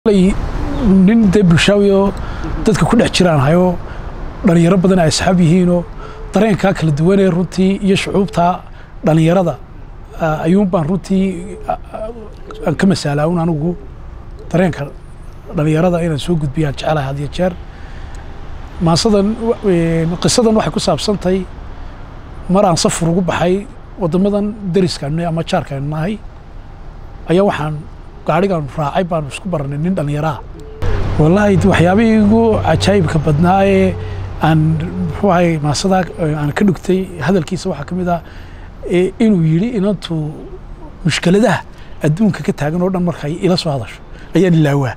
nin dee bulshaawiyo dadka ku dhex jiraan hayo dhalinyaro badan ay asxaab yihiinoo dareenkaa kala duwanee runtii iyo shucuubta dhalinyarada ayuun baan runtii aan ka masaalaa un anigu dareenka dhalinyarada inaan soo gudbiyaan jecelahay had iyo jeer maasadan qisadan waxay ku saabsantahay mar aan safar ugu baxay waddamadan dariskaanu ama jaarkaanu nahay ayaa waxaan gaadhigaan raacay baanu isku baranay nin dhallinyaraha wallaahi waxyaabihii igu cajaa'ibka badnaa ee aan muxuu ahay maasadaa aan ka dhugtay hadalkiisa waxaa ka mid ah inuu yidhi inantu mushkiladaha adduunka ka taagan oo dhan markay ila soo hadasho ayaan ilaawaa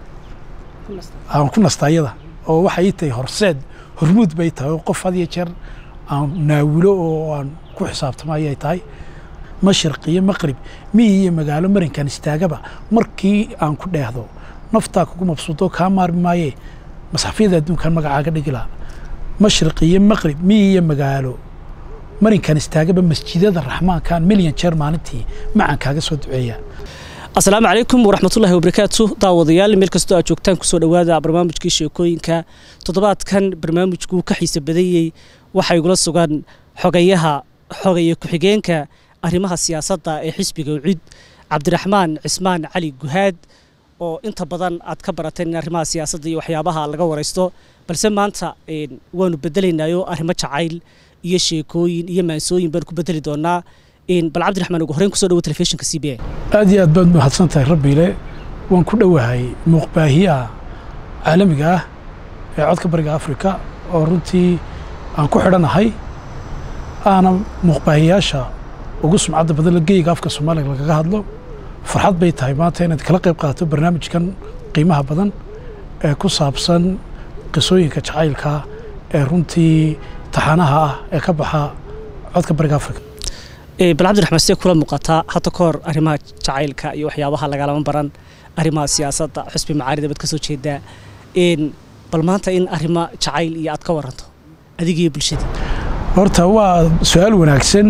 aan ku nasta iyada oo waxay tahay horseed hormuud bay tahay oo qof had iyo jeer aan naawilo oo aan ku xisaabtamo ayay tahay mashriq iyo maqrib miyi iyo magaalo marinkan istaagaba markii aan ku dheehdo naftaa kugu mabsuudo kaa maarmi maayee masxafyada adduunkan magacaaga dhigila mashriq iyo maqrib miyi iyo magaalo marinkan istaagaba masjidada raxmaankan milyan jeer maalintii macaan kaaga soo duceeya asalaamu calaykum waraxmatullahi wabarakaatu daawadayaal meel kastoo aad joogtaan kusoo dhowaada barnaamijkii sheekooyinka toddobaadkan barnaamijku ka xiise badayey waxaa igula sugan xogayaha xogaya ku-xigeenka arrimaha siyaasadda ee xisbiga ucid cabdiraxmaan cismaan cali guhaad oo inta badan aad ka barateen in arrimaha siyaasadda iyo waxyaabaha laga waraysto balse maanta waanu bedelaynaayo arrimo jacayl iyo sheekooyin iyo maansooyin baan ku bedeli doonaa bal cabdiraxmaan ugu horreyn kusoo dhawo telefishinka c b a aad iyo aad baad mahadsan tahay rabbiile waan ku dhowahay muuqbaahiyaha caalamiga ah ee codka bariga afrika oo runtii aan ku xidhanahay aana muuqbaahiyaasha ugu sumcadda badan geyga afka soomaaliga lagaga hadlo farxad bay tahay maanta inaad kala qayb qaato barnaamijkan qiimaha badan ee ku saabsan qisooyinka jacaylka ee runtii taxanaha ah ee ka baxa codka bariga afrika bal cabdiraxmaan sidee kula muuqataa hadda ka hor arrimaha jacaylka iyo waxyaabaha lagalama baran arrimaha siyaasadda xusbi macaarida baad ka soo jeedaa bal maanta in arrimo jacayl iyo aad ka waranto adigiiyo bulshadii horta waa su-aal wanaagsan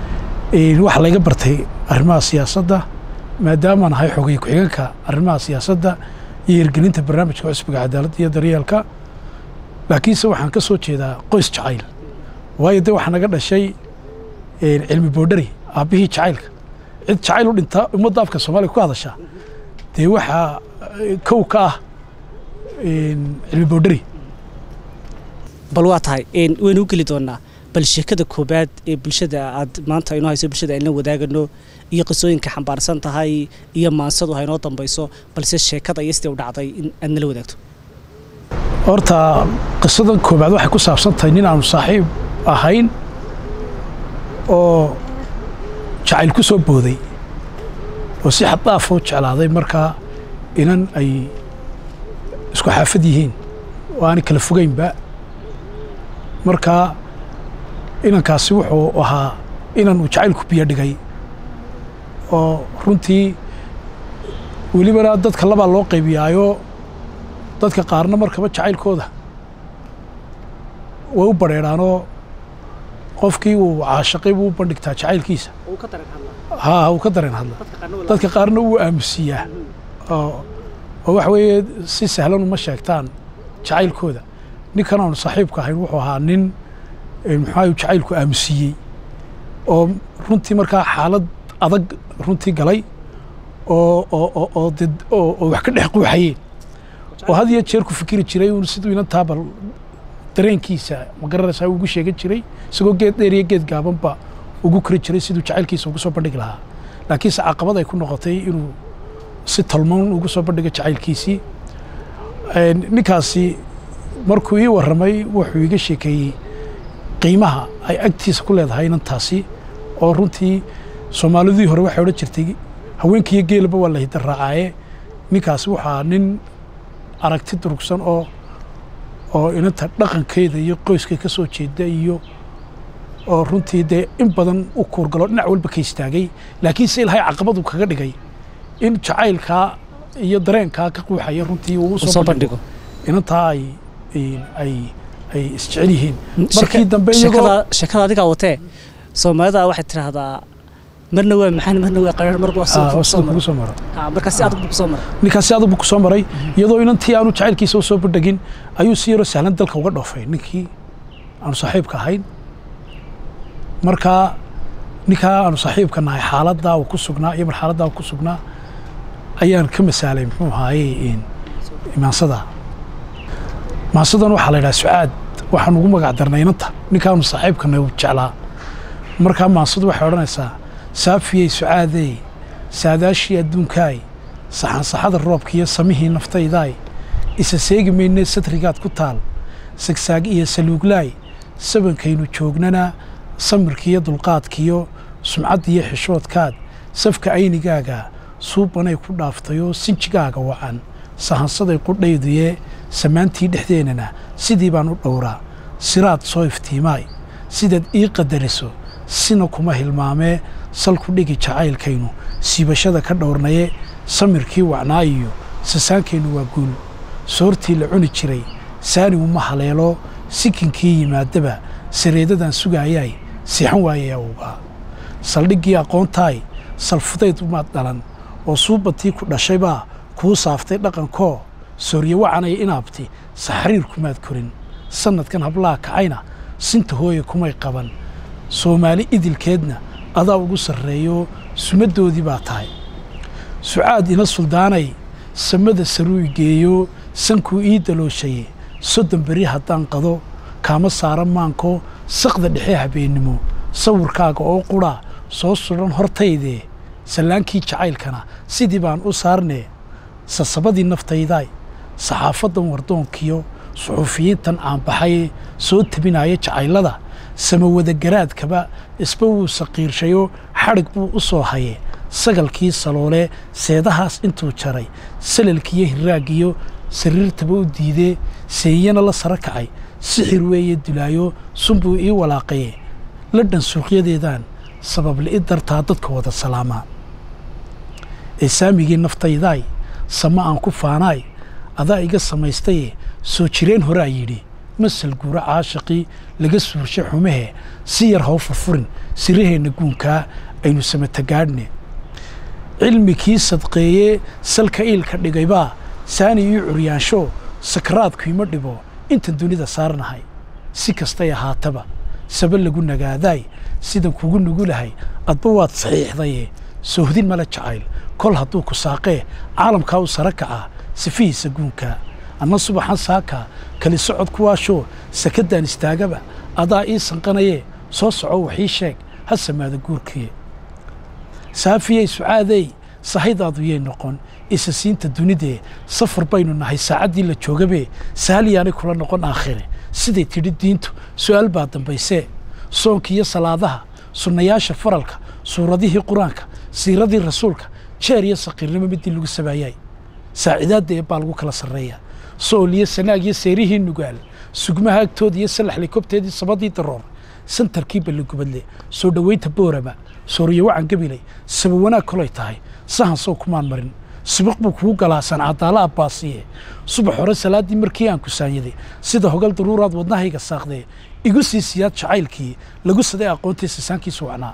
waxaa layga bartay arrimaha siyaasadda maadaamaan ahay xogay ku-xigeenka arrimaha siyaasadda iyo hirgelinta barnaamijka cusbiga cadaaladda iyo daryeelka laakiinse waxaan ka soo jeedaa qoys jacayl waayo de waxaa naga dhashay cilmi boodhari aabbihii jacaylka cid jacayl u dhinta ummadda afka soomaaliga ku hadasha dee waxaa kow ka ah cilmi boodhari bal waa tahay waynu u geli doonaa bal sheekada koobaad ee bulshada aad maanta inoo hayso bulshada ayna wadaagano iyo qisooyinka xambaarsan tahay iyo maansadu ha inoo dambayso balse sheekada iyo sidee u dhacday in aad nala wadaagto horta qisadan koobaad waxay ku saabsan tahay nin aanu saaxiib ahayn oo jacayl ku soo booday oo si xaddaaf u jeclaaday markaa inan ay isku xaafad yihiin oo aanay kala fogaynba markaa inankaasi wuxuu ahaa inan uu jacaylku biyo dhigay oo runtii welibana dadka labaa loo qaybiyaayo dadka qaarna markaba jacaylkooda way u badrheedhaanoo qofkii uu caashaqay buu u bandhigtaa jacaylkiisa haa uu ka dareen hadla dadka qaarna wuu aamusiiyaa oo waxa weeye si sahlan uma sheegtaan jacaylkooda ninkan aanu saaxiibka ahayn wuxuu ahaa nin muxuu jacaylku aamusiiyey oo runtii markaa xaalad adag runtii galay oo oo wax ka dhex quuxayeen oo had iyo jeer ku fikiri jiray uun siduu inantaa bal dareenkiisa ma garanaysaa ugu sheegan jiray isagoo geed dheer iyo geed gaabanba ugu kori jiray siduu jacaylkiisa ugu soo bandhigi lahaa laakiinse caqabad ay ku noqotay inuu si tolmoon ugu soo bandhigo jacaylkiisii ninkaasi markuu ii warramay wuxuu iga sheekeeyey qiimaha ay agtiisa ku leedahay inantaasi oo runtii soomaalidii hore waxay odhan jirtay haweenkiiyo geelaba waa la hidarraacaaye ninkaasi waxaa nin aragti durugsan oo oo inanta dhaqankeeda iyo qoyska ka soo jeeda iyo oo runtii dee in badan u kuurgalo dhinac walba ka istaagay laakiinse ilaahay caqabadu kaga dhigay in jacaylkaa iyo dareenkaa ka quuxaya runtii uu soo bandhigo inantaa ay ay ay isjecel yihiin markii dambe sheekada sheekada adigaa watee soomaalida waxay tidhaahdaa marna waa maxaan marna waa qaraar marba waa Ah, oo soo sida kugu soo maro Ah, marka si adag buu ku soo maray ninkaas si adag buu ku soo maray iyadoo inantii aanu jacaylkiisa u soo bandhigin ayuu si yaroo sahlan dalka uga dhoofay ninkii aanu saaxiibka ahayn markaa ninkaa aanu saaxiibka nahay xaaladdaa uu ku sugnaa iyo mar xaaladdaa uu ku sugnaa ayaan ka masaalay muxuu ahaaye in imaansada maansadan waxaa la yidhaha sucaad waxaan ugu magac darnay inanta ninkaanu saaxiibkana uu jeclaa markaa maansadu waxay odhanaysaa saafiyey sucaadey saadaashii adduunkaay saxansaxada roobka iyo samihii naftaydaay isa seegi maynee satrigaad ku taal sagsaag iyo saluuglaay sabankaynu joognana samirkiiyo dulqaadkiyo sumcaddiiyo xishoodkaad safka aynigaaga suubanay ku dhaaftayoo sinjigaaga wacan sahansaday qudhayduye samaantii dhexdeennana sidii baan u dhowraa siraad soo iftiimaay sidaad ii qadariso sina kuma hilmaamee salku dhigi jacaylkaynu siibashada ka dhowrnaye samirkii wacnaa iyo sasaankaynu waa guul soortii la cuni jiray saani uma haleelo sikinkii yimaadaba sareedadan sugaayaay siixan waayay awgaa saldhiggii aqoontaay salfudayd umaad dhalan oo suubantii ku dhashaybaa kuu saaftay dhaqankoo soorye wacanaya inaabti saxriir kumaad korin sannadkan hablaha kacayna sinta hooye kumay qaban soomaali idilkeedna adaa ugu sarreeyo sumaddoodii baa tahay sucaad ina suldaanay samada saruu igeeyo sankuu ii dalooshaye soddon beri haddaan qado kaama saara maanko saqda dhexe habeennimo sawirkaaga oo qudha soo sudhan hortaydee sallaankii jacaylkana sidii baan u saarnee sasabadii naftaydaay saxaafaddan wardoonkiyo suxuufiyiintan caanbaxay soo tabinaya jacaylada samawadagaraadkaba isba wuu saqiirshayoo xadhig buu u soo haye sagalkii saloole seedahaas intuu jaray salalkiiyo hiraagiyo sariirtaba u diidee seeyana la sara kacay sixir weeye dulaayo sunbuu ii walaaqaye ladhan suuqyadeedaan sababli-i dartaa dadka wada salaamaa ee saamigii naftaydaay sama aan ku faanaay adaa iga samaystaye soo jireen horaa yidhi masal guura caashaqii laga suurshay xumahe si yar haw furfurin siraheenna guunkaa aynu samatagaadhne cilmikii sadqeeyee salka iilka dhigaybaa saani ii curyaansho sakraadku ima dhibo intan dunida saarnahay si kastay ahaataba saba lagu nagaadaay sidan kugu nugulahay adba waad saxiixdaye soohdin male jacayl kol hadduu ku saaqee caalamkaa u sara kacaa sifihiisa guunkaa anna subaxan saakaa kali socod kuwaashoo sakaddaan istaagaba adaa ii sanqanayee soo soco waxii sheeg ha samaada guurkiye saafiyey sucaadey sahaydaadu yay noqon isa siinta dunidee safar baynu nahay saacaddii la joogabee saaliyaanay kula noqon aakhire siday tidhi diintu su'aal baa dambaysee soonka iyo salaadaha sunnayaasha faralka suuradihii qur-aanka siiradii rasuulka jeer iyo saqiirnimo midii lagu sabaayay saacidaadda ee baa lagu kala sarreeya sool iyo sanaag iyo seerihii nugaal sugmaha agtooda iyo salaxli kobteedii sabadii daroor santarkii balligubadle soo dhoweynta boorama sooriyo wacan gabilay saba wanaag kolay tahay sahan sow kumaan marin sibiq buu kugu galaasan cadaala abbaasiye subax hore salaaddii markii aan kusaanyaday sida hogal daruuraad wadnahayga saaqdee igu sii siyaad jacaylkii lagu saday aqoontii sisaankiisu wacnaa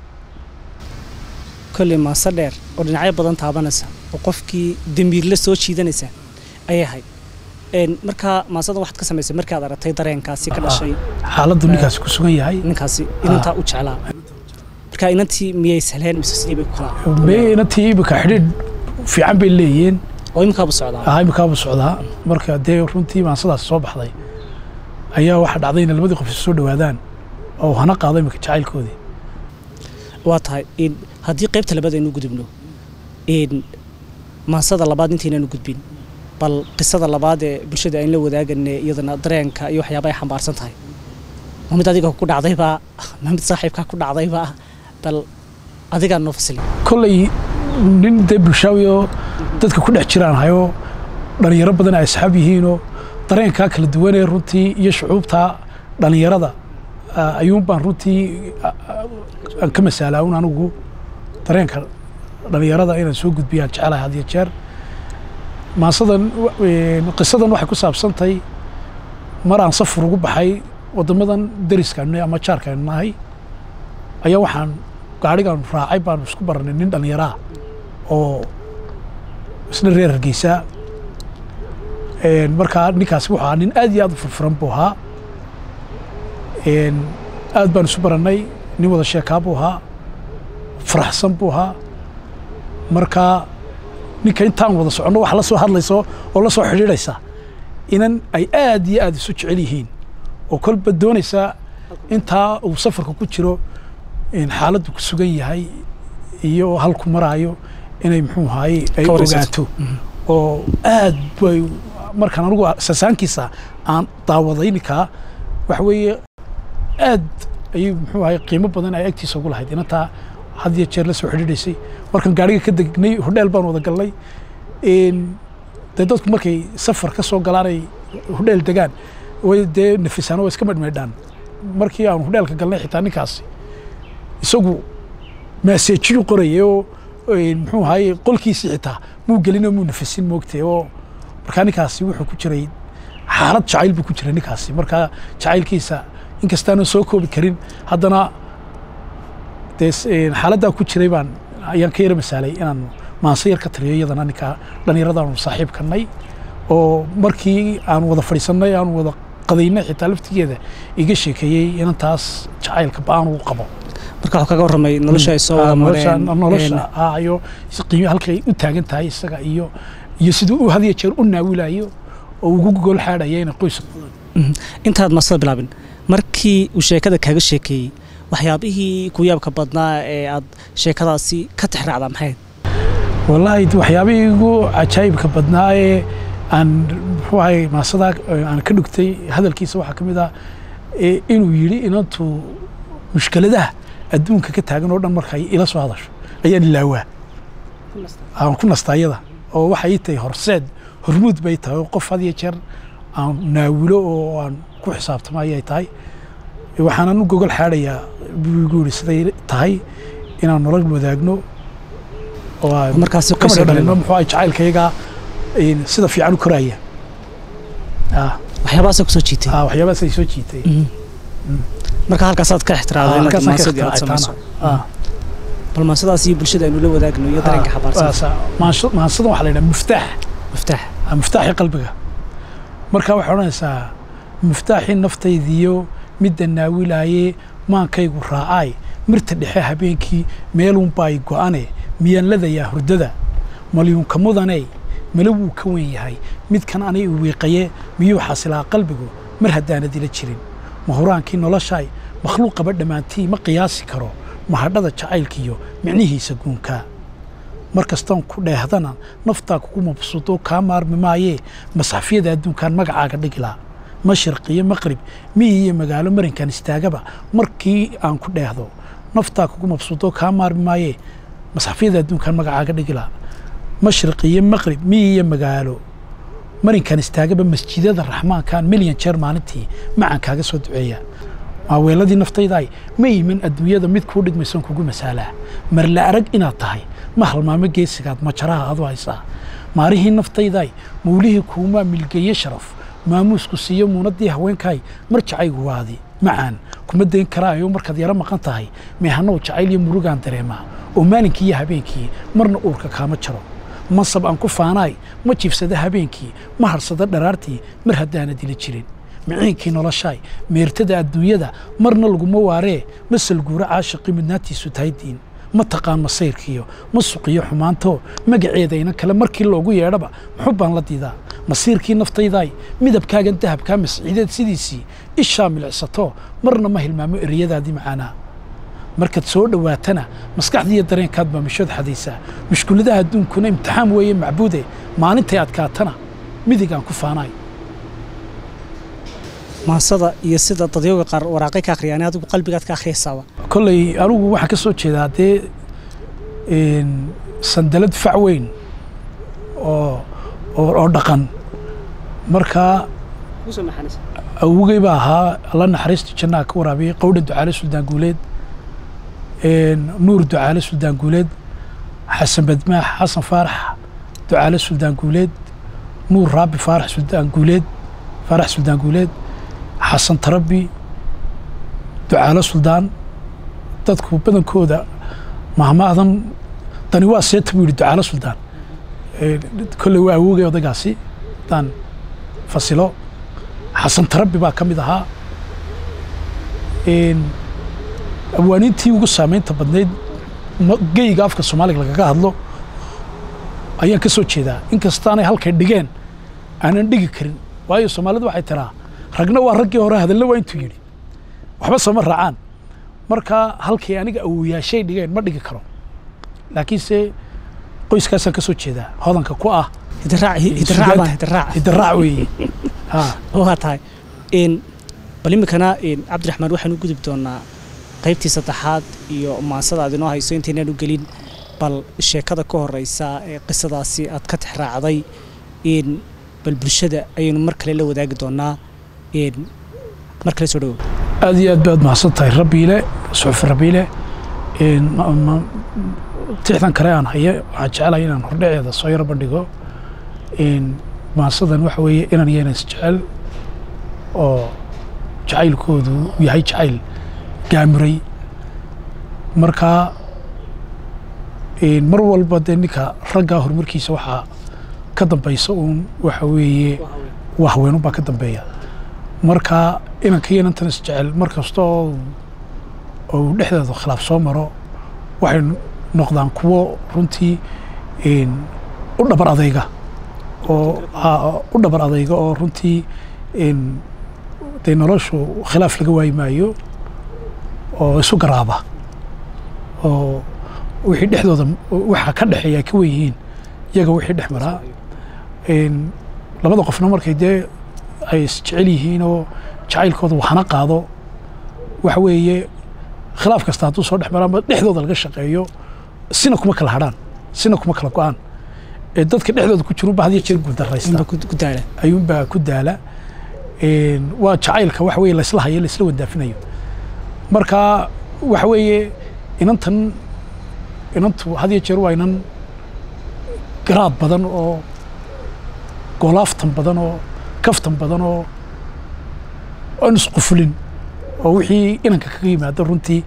kolley maase dheer oo dhinacyo badan taabanaysa oo qofkii damiirle soo jiidanaysa ayay ahayd Een, markaa maasadan waxaad ka samaysay markii aad aragtay dareenkaasi ka dhashay xaaladdu ninkaasi ku sugan yahay ninkaasi inantaa u jeclaa marka inantii miyay sahleen mise sidii bay ku kala me inantii imika xidhiidh fiican bay leeyihiin oo imikaaba socdaa ahaa imikaabuu socdaa marka dee runtii maansadaas soo baxday ayaa waxaa dhacday inay labadii qof isu soo dhowaadaan oo hana qaado imika jacaylkoodii waa tahay in haddii qaybta labaad aynu gudubno in maasada labaad intaynaanu gudbin bal qisada labaad ee bulshada aynu la wadaagane iyadana dareenka iyo waxyaaba ay xambaarsan tahay ma mid adiga ku dhacdaybaa ma mid saaxiibkaa ku dhacdaybaa bal adigaa noo fasili kolley nin dee bulshaawi oo dadka ku dhex jiraan hayoo dhallinyaro badan ay asxaab yihiinoo dareenkaa kala duwanee runtii iyo shucuubtaa dhallinyarada ah, ayuun baan runtii ah, ah, aan ka masaalaa un anigu dareenka dhallinyarada inaan soo gudbiyaan jecelahay had iyo jeer maasadan wa- een, qisadan waxay ku saabsantahay mar aan safar ugu baxay waddamadan deriskaanu ama jaarkaanu nahay ayaa waxaan gaadhigaanu raacay baanu isku baranay nin dhallinyaraa oo isna reer hargeysa markaa ninkaasi wuxuu ahaa nin aad iyo aad u furfuran buu ahaa aad baanu isu barannay nin wada sheekaa buu ahaa faraxsan buu ahaa markaa ninka intaan wada soconno wax la soo hadlayso oo la soo xidhiidhaysa inan ay aad iyo aad isu jecel yihiin oo kolba doonaysa intaa uu safarka ku jiro xaaladdu ku sugan yahay iyo halku maraayo inay muxuu ahaye ay ogaato oo aad bay markaan anigu sasaankiisa aan daawaday ninkaa waxa weeye aad ayuu muxuu ahaye qiimo badan ay agtiisa ugu lahayd inantaa had iyo jeer la soo xidhiidhaysay markaan gaadhiga ka degnay hodheel baan wada galnay dee dadku markay safar ka soo galaanay hodheel degaan way dee nafisaan oo iska medhmeedhaan markii aan hodheelka galnay xitaa ninkaasi isagu maaseejiyuu qorayay oo muxuu ahaye qolkiisii xitaa muu gelinoo muu nafisin moogtay oo markaa ninkaasi wuxuu ku jiray xaalad jacayl buu ku jiray ninkaasi markaa jacaylkiisa inkastaana soo koobi karin haddana dee xaaladdaa ku jiray baan ayaan ka yara masaalay inaan maanse yar ka tiriyo iyadana ninkaa dhallinyaradaanu saaxiibkanay oo markii aan wada fadhiisannay aan wada qadaynay xitaa laftigeeda iga sheekeeyey inantaas jacaylka ba-aan uu qabo marka waxuu kaga warramay nolosha ay soo wada mareen nolosha iyo qiimo halkay u taagan tahay isaga iyo iyo siduu u hadiya jeer u naawilayo oo ugu gogol xaadhaya inay qoyska intaad masada bilaabin markii uu sheekada kaaga sheekeeyey waxyaabihii ku yaabka badnaa ee aad sheekadaasi ka tixraacdaa maxayd wallaahi waxyaabihii igu cajaa'ibka badnaa ee aan muxuu ahay maasadaa aan ka dhugtay hadalkiisa waxaa ka mid ah inuu yidhi inantu mushkiladaha adduunka ka taagan oo dhan markay ila soo hadasho ayaan ilaawaa aan ku nastaa iyada oo waxay tahay horseed hormuud bay tahay oo qof had iyo jeer aan naawilo oo aan ku xisaabtamo ayay tahay waxaanan u gogol xaadhayaa buu igu yidhi siday tahay inaan nolol wadaagno oo markaasi kamada dhalino muxuu ahay jacaylkayagaa sida fiican u koraaya waxyaabahaasa kusoo jiitay waxyaabahaas ay soo jiitay marka halkaasaad ka ixtiraamday marka maasadii aad samayso bal maasadaas iyo bulshada aynu la wadaagno iyo dareenka xabaarsan maansadan waxaa la yidhaha muftaax miftaax muftaaxii qalbiga marka waxay odhanaysaa muftaaxii naftaydiyo midda naawilaayee maankaygu raacaay mirta dhexe habeenkii meelunbaay go'ane miyaan ladayaa hurdada malyuunka mudaney mala wuu ka wen yahay midkan anay u wiiqaye miyuu xasilaa qalbigu mar haddaanad ila jirin mahuraankii noloshaay makhluuqaba dhammaantii ma qiyaasi karo mahadhada jacaylkiiyo micnihiisa guunkaa mar kastaan ku dheehdana naftaa kugu mabsuudo kaa maarmi maayee masxafyada adduunkaan magacaaga dhigilaa mashriq iyo maqrib miyi iyo magaalo marinkan istaagaba markii aan ku dheehdo naftaa kugu mabsuudo kaa maarmi maayee masxafyada adduunkaan magacaaga dhigilaa mashriq iyo maqrib miyi iyo magaalo marinkan istaagaba masjidada raxmaankan milyan jeer maalintii macaan kaaga soo duceeya maaweeladii naftaydaay ma iman adduunyada mid kuu dhigmaysan kugu masaalaa marla arag inaad tahay ma halmaamo geesigaad majaraha adu haysaa maalihii naftaydaay mawlihii kuumaa milgeeye sharaf maamuusku siiyo muunadii haweenkaay mar jacaygu waadi macaan kuma dayn karaayo markaad yaro maqan tahay meehanow jacayl iyo murugaan dareemaa oo maalinkii iyo habeenkii marna uurka kaama jaro mansab aan ku faanaay ma jiifsada habeenkii ma harsada dharaartii mar haddaana dila jirin miciinkii noloshaay meertada adduunyada marna laguma waaree ma salguuro caashiqii midnaantiisu tahay diin ma taqaan masayrkiyo ma suqiyo xumaanto magaceeda inan kale markii loogu yeedhaba muxub baan la diidaa masiirkii naftaydaay midabkaagan dahabkaa masciideed sidiisii ishaa milicsato marna ma hilmaamo ereyadaadii macaanaa markaad soo dhowaatana maskaxdiiyo dareenkaad baa mishood xadaysaa mushkuladaha adduunkuna imtixaan weeye macbuude maalintay adkaatana midigaan ku faanaay maasada iyo sida dadyooga qaar waraaqay ka akhriyaan adigu qalbigaad ka akhriyaysaaba kolley anigu waxaan ka soo jeedaa dee sandalad fac weyn oo oo dhaqan markaa awogey baa ahaa alla naxariista jannaha ka waraabiyey qowdha ducaale suldaan guuleed nuur ducaale suldaan guuleed xasan badmaax xasan faarax ducaale suldaan guuleed nuur raabi faarax suldaan guuleed faarax suldaan guuleed xasan tarabi ducaalo suldaan dadku badankooda mahmaadan dani waa seeta buu yidhi ducaalo suldaan kolley waa awoogay odaygaasi haddaan fasilo xasan tarabi baa ka mid ahaa abwaaniintii ugu saamaynta badnayd geyga afka soomaaliga lagaga hadlo ayaan ka soo jeedaa inkastaanay halkay dhigeen aanan dhigi karin waayo soomaalidu waxay tiraa ragna waa raggii hore hadalna waa intuu yidhi waxba sooma raacaan marka halkay aniga awoyaashay dhigeen ma dhigi karo laakiinse qoyskaasaan ka soo jeedaa hodanka ku ah hidiraac weeye waa tahay bal iminkana cabdiraxmaan waxaan u gudub doonaa qaybtii saddexaad iyo maansada aad inoo hayso intaynaan u gelin bal sheekada ka horeysa ee qisadaasi aad ka tixraacday bal bulshada ayaynu mar kale la wadaagi doonaa mar kale soo dhawow aad iyo aad baad mahadsan tahay rabbiile suxufi rabbiile tixdan kale aan haye waxaan jecelahay inaan hordhaceeda soo yaro bandhigo maasadan waxa weeye inan yeena isjecel oo jacaylkoodu yahay jacayl gaamuray markaa mar walba dee ninka raggaa horumarkiisa waxaa ka dambaysa uun waxa weeye waa haweenunbaa ka dambeeya marka inanka iyo inantan isjecel mar kasta oo uu dhexdeeda khilaaf soo maro waxay noqdaan kuwo runtii u dhabar adayga oo u dhabar adayga oo runtii dee noloshu khilaaf laga waayi maayo oo isu garaaba oo wixii dhexdooda waxa ka dhexeeya ay ka wen yihiin iyaga wixii dhex maraa labada qofna markay dee ay isjecel yihiin oo jacaylkooda waxna qaado waxa weeye khilaaf kasta hadduu soo dhex maraanba dhexdooda laga shaqeeyo sina kuma kala hadhaan sina kuma kala go-aan ee dadka dhexdooda ku jirunba had iyo jeer guuldaraysta ayuunbaa ku daala waa jacaylka waxa weye laysla hayo laysla wadaafinayo marka waxa weeye inantan inantu had iyo jeer waa inan garaad badan oo golaaftan badan oo kaftan badan oo aan isqufulin oo wixii inanka kaga yimaado runtii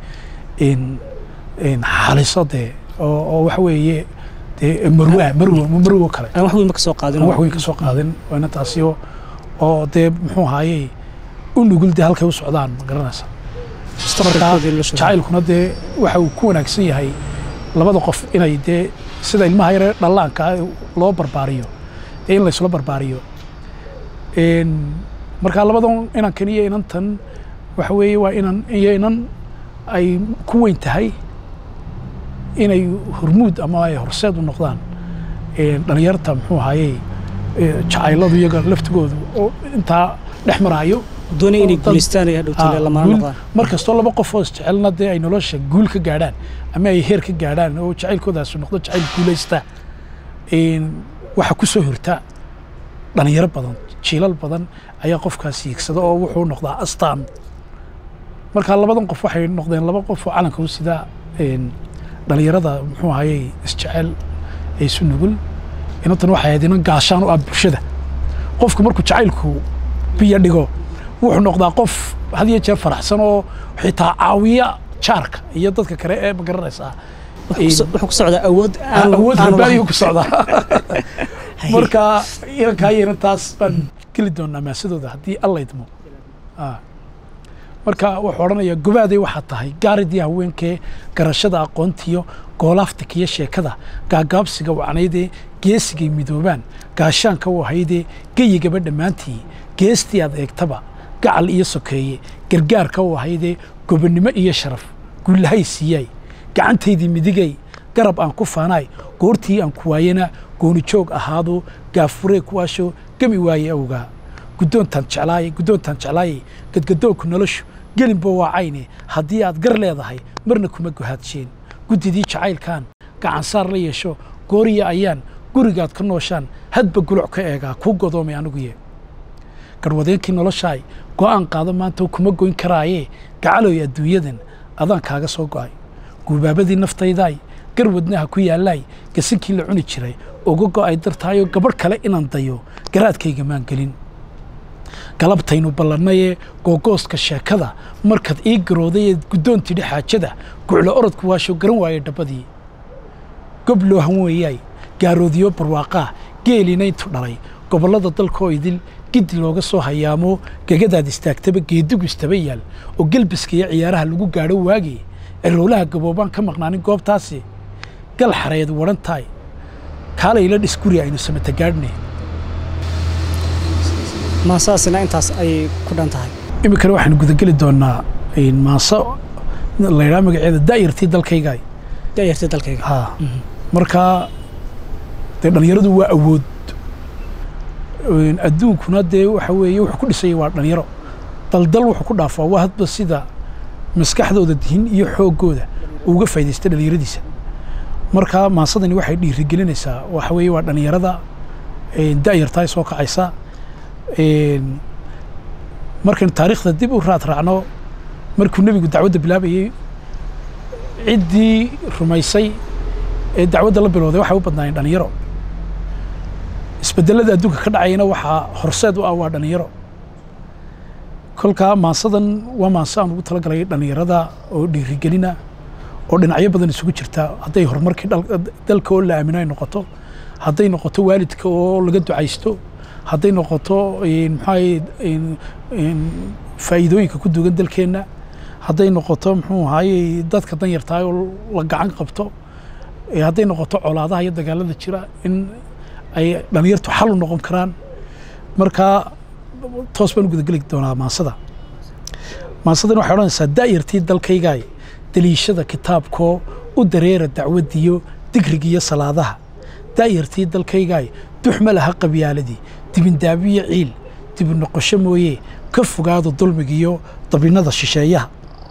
xaliso dee oo waxa weeye dee marwa marwo marwo kale aan wax weyn ma ka soo qaadin wax weyn ka soo qaadin waa inantaasi oo dee muxuu ahaayey u nugul dee halkay u socdaan ma garanaysa marka jacaylkuna dee waxa uu ku wanaagsan yahay labada qof inay dee sida ilmaha yare dhallaanka loo barbaariyo dee in laysula barbaariyo marka labadan inankan iyo inantan waxa weeye waa inan iyo inan ay ku weyn tahay inay hormuud ama ay horseed u noqdaan dhalinyarta muxuu ahaayey jacayladu iyaga laftigoodu oo intaa dhex maraayo doonay inay guulaystaan ay hadhowtay lamaan noqdaan mar kastoo laba qof oo isjecelna dee ay nolosha guul ka gaadhaan ama ay heer ka gaadhaan oo jacaylkoodaasi noqdo jacayl guulaysta waxaa ku soo horta dhalinyaro badan jiilal badan ayaa qofkaas hiigsada oo wuxuu noqdaa astaan marka labadan qof waxay noqdeen laba qof oo calanka u sidaa dhalinyarada muxuu ahayey isjecel ee isu nugul inantan waxay ahayd inan gaashaan u ah bulshada qofku markuu jacaylku biyo dhigo wuxuu noqdaa qof had iyo jeer faraxsan oo xitaa caawiya jaarka iyo dadka kale ee ma garanaysaa wuxuu ku socdaa awood awood rabbaaniyu ku socdaa marka inankaa iyo inantaas baan geli doonaa maasadooda haddii alla idmo marka wuxuu odhanayaa gobaaday waxaa tahay gaaridii haweenkee garashada aqoontiyo goolaaftikiyo sheekada gaagaabsiga wacnaydee geesigay midoobaan gaashaanka u ahaydee geyigaba dhammaantii geestii aad eegtaba gacal iyo sokeeye gargaarka u ahaydee gobonnimo iyo sharaf guulahay siiyay gacantaydii midigay garab aan ku faanaay goortii aan ku waayana goonijoog ahaado gaafuree kuwaasho gemi waaye awgaa guddoontaan jeclaaye guddoontaan jeclaaye gadgadoonku noloshu gelinba waa cayne haddii aad gar leedahay marna kuma gohaadseen guddidii jacaylkan gacansaar la yeesho gooriya ayaan gurigaad ka nooshaan hadba guluc ka eegaa kuu godoomay aniguye garwadeenkii noloshaay go'aan qaado maanta kuma goyn karaayee gacaloy adduunyadan adaan kaaga soo go'ay guubaabadii naftaydaay gar wadnaha ku yaallaay gasinkii la cuni jiray uga go'ay dartaayoo gabadh kale inaan dayo garaadkayga maan gelin galabtaynu ballannayee googooska sheekada markaad ii garooday ee guddoon tidhi xaajada guclo orodku waasho garan waayey dhabbadii gob loo han weeyaay gaaroodiyo barwaaqaa geelinayntu dhalay gobollada dalkaoo idil giddi looga soo hayaamo gegadaad istaagtaba geedigu istaba yaal oo gelbiska iyo ciyaaraha lagu gaadho waagii cirowlaha gaboobaan ka maqnaanin goobtaasi gal xareed wadhan tahay kaalayla dhis guri aynu samata gaadhne maasaasina intaas ayay ku dhan tahay iminkana waxaanu gudageli doonaa maaso laydhaa magaceeda daa'irtii dalkayga da'yartii dalkayga ha markaa dee dhallinyaradu waa awood adduunkuna dee waxa weeye wuxuu ku dhisaya waa dhallinyaro daldal wuxuu ku dhaafaa waa hadba sida maskaxdooda dihin iyo xooggooda uga faa'idaysta dhallinyaradiisa markaa maasadani waxay dhiirigelinaysaa waxa weeye waa dhallinyarada da'yartaa soo kacaysa markaynu taariikhda dib u raad raacno markuu nebigu dacwadda bilaabayey ciddii rumaysay ee dacwadda la bilowday waxay u badnaayeen dhallinyaro isbedelada adduunka ka dhacayana waxaa horseed u ah waa dhallinyaro kolkaa maasadan waa maaso aan ugu talagalay dhallinyarada oo dhiirigelina oo dhinacyo badan isugu jirta hadday horumarkii dalka oo la aamino ay noqoto hadday noqoto waalidka oo laga ducaysto hadday noqoto maxaa faa'iidooyinka ku dugan dalkeenna hadday noqoto muxuu ahaaye dadka danyartaa oo la gacan qabto hadday noqoto colaadaha iyo dagaalada jira in ay dhallinyartu xal u noqon karaan markaa toos baan u gudageli doonaa maasada maasadan waxay odhanaysaa da'yartii dalkaygaay daliishada kitaabkoo u dareera dacwaddiyo digrigiyo salaadaha da'yartii dalkaygaay duxma laha qabyaaladii dibindaabiyo ciil dibu noqosho mooye ka fogaado dulmigiyo dabinnada shisheeyaha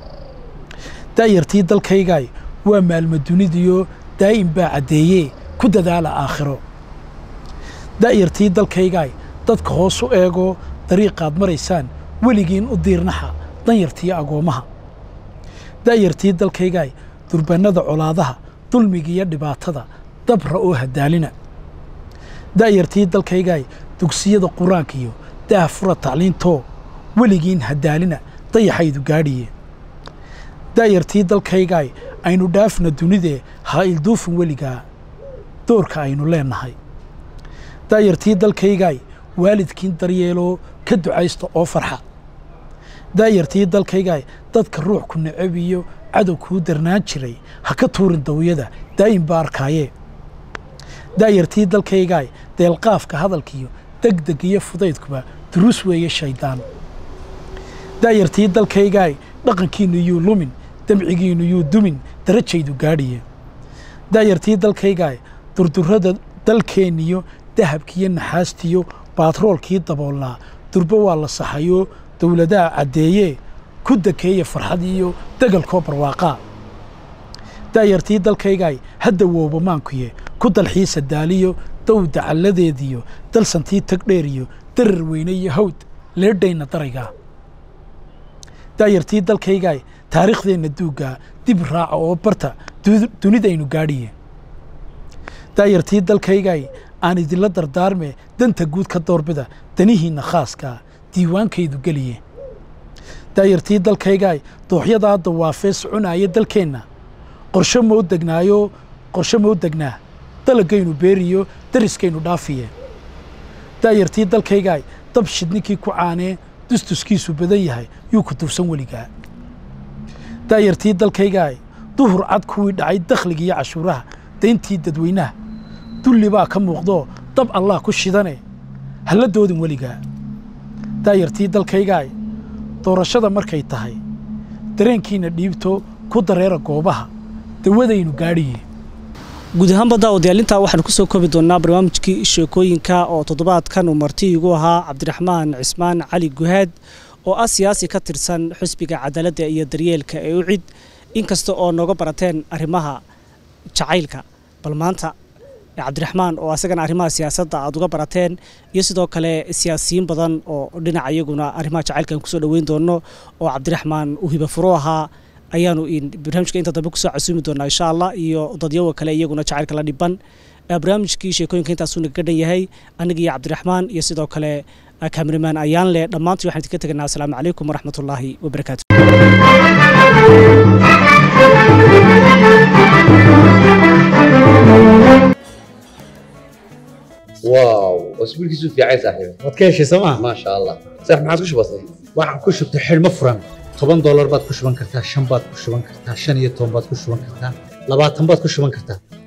da'yartii dalkaygaay waa maalmo dunidiyo daa'im baa caddeeyee ku dadaala aakhiro da'yartii dalkaygaay dadka hoos u eego dariiqaad maraysaan weligiin u diirnaxa danyartiyo agoommaha da'yartii dalkaygaay durbannada colaadaha dulmigiiyo dhibaatada dabra oo hadaalina da'yartii dalkaygaay dugsiyada qur-aankiyo daah fura tacliintoo weligiin hadaalina dayaxaydu gaadhiye da'yartii dalkaygaay aynu dhaafna dunidee ha ilduufin weligaa doorka aynu leennahay da'yartii dalkaygaay waalidkiin daryeeloo ka ducaysta oo farxa da'yartii dalkaygaay dadka ruux ku necab iyo cadow kuu darnaan jiray ha ka tuurin dawyada daa'im baa arkaayee da'yartii dalkaygaay deelqaafka hadalkiyo degdeg iyo fudaydkuba duruus weeye shayddaan da'yartii dalkaygaay dhaqankiinnu yuu lumin damcigiinnu yuu dumin darajaydu gaadhiye da'yartii dalkaygaay durdurrada dalkeenniyo dahabkiiyo naxaastiyo baatroolkii daboolnaa durbo waa la saxayoo dowladaha caddeeyee ku dakeeya farxad iyo degalkoo barwaaqaa da'yartii dalkaygaay hadda wooba maankuye ku dalxiisa daaliyo dow dacalladeediyo dalsantii tagdheeriyo darar weyne iyo hawd leedhayna daraygaa da'yartii dalkaygaay taariikhdeenna duuggaa dib raaca oo barta dunidaynu gaadhiye da'yartii dalkaygaay aan idinla dardaarme danta guud ka doorbida danihiinna khaaskaa diiwaankaydu geliye da'yartii dalkaygaay dooxyadaa dawaafee soconaaya dalkeenna qorsho mau degnaayo qorsho mau degnaa dalagaynu beeriyo dariskaynu dhaafiye da'yartii dalkaygaay dab shidninkii ku caanee dustuskiisu badan yahay yuu ku duubsan weligaa da'yartii dalkaygaay duhur cad kuwii dhacay dakhligiiyo cashuuraha dayntii dadweynaha dulli baa ka muuqdoo dab allah ku shidane halla doodin weligaa daayartii dalkaygaay doorashada markay tahay dareenkiinna dhiibto ku dareera goobaha dawadaynu gaadhiye guud ahaanba daawadayalintaa waxaanu kusoo koobi doonnaa barnaamijkii sheekooyinka oo toddobaadkan uu marti igu ahaa cabdiraxmaan cismaan cali guhaad oo ah siyaasi ka tirsan xusbiga cadaaladda iyo daryeelka ee u cid inkasta oo nooga barateen arrimaha jacaylka bal maanta cabdiraxmaan oo asagana arrimaha siyaasadda aad uga barateen iyo sidoo kale siyaasiyiin badan oo dhinaca iyaguna arrimaha jacaylkan kusoo dhoweyn doono oo cabdiraxmaan uu hibafuro ahaa ayaanu barnaamijka inta dambe kusoo casuumi doonaa insha allah iyo dadyawa kale iyaguna jacaylka la dhiban barnaamijkii sheekooyinka intaasuu naga dhan yahay aniga iyo cabdiraxmaan iyo sidoo kale kameramaan ayaan leh dhammaantii waxaan idinka teganaa asalaamu calaykum waraxmatullaahi wabarakaatu واو اسبوعك في عايز صاحبي waad ka heshay sooma ما شاء الله صح ما عاد كش بسيط waxaan ku shubtay xidhmo furan toban doolar baad ku shuban kartaa shan baad ku shuban kartaa shan iyo toban baad ku shuban kartaa labaatan baad ku shuban kartaa